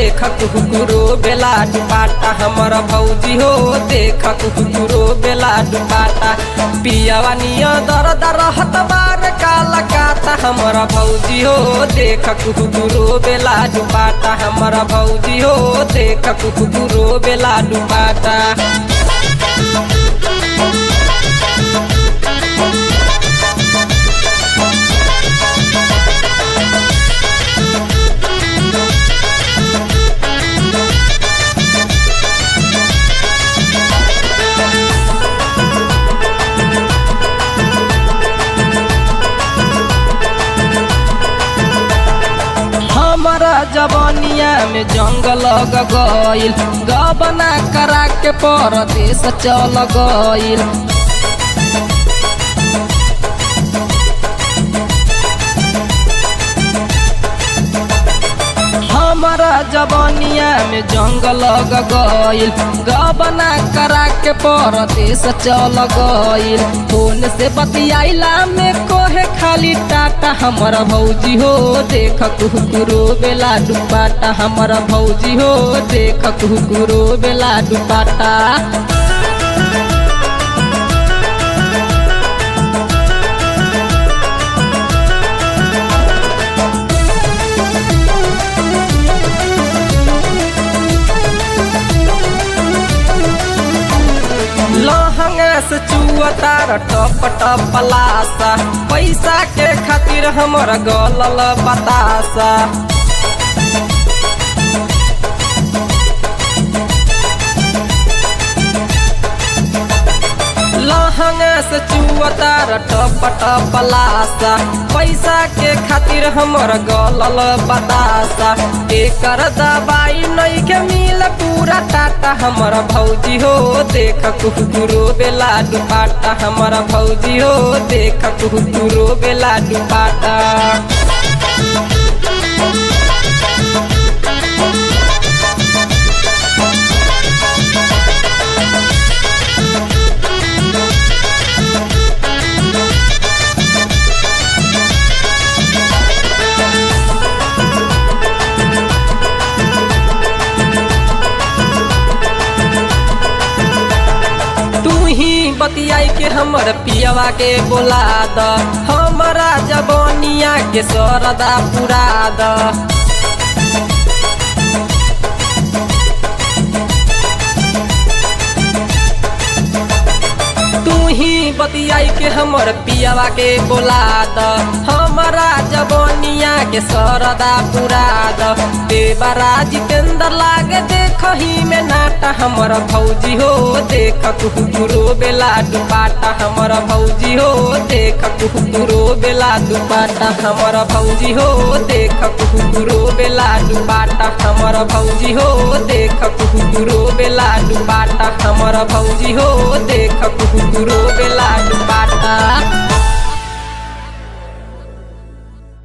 देख कुकुरो बेला दुपाटा हमर भौजी हो देख कुकुरो बेला दुपाटा पियावा निया दर दर हत बार काला काता हमर भौजी हो देख कुकुरो बेला दुपाटा हमर भौजी हो देख कुकुरो बेला दुपाटा हमारा जवानिया में जंगल गईल गबना करा के परदेश चल गईल हमारा जवानिया में जंगल गईल गबना करा के परदेश चल गईल फोन से बतियाइला में कोहे खाली टाटा हमर भौजी हो देख कुकुरो बेला दुपाटा हमर भौजी हो देख कुकुरो बेला दुपाटा लहंगा से चुअतार टप टप लासा पैसा के खातिर हमर गलल बतासा लहंगा से चुअतार टप टप लासा पैसा के खातिर हमर गलल बतासा एकर दवाई नहीं के मिल पूरा टाटा हमर भौजी हो देख कुकुरो बेला दुपाटा हमर भौजी हो देख कुकुरो बेला दुपाटा तू ही बतियाई के हमर पियवा के बोला द हमरा जबनिया के सरदा पुरा द तू ही बतियाई के हमर पियवा के बोला द हमरा जबनिया के सरदा पुरा द देवरा जितेंद्र लागे देखही में नाटा हमर भौजी हो देख कुकुरो बेला दुपाटा हमर भौजी हो देख कुकुरो बेला दुपाटा हमर भौजी हो देख कुकुरो बेला दुपाटा हमर भौजी हो देख कुकुरो बेला दुपाटा हमर भौजी हो देख कुकुरो बेला दुपाटा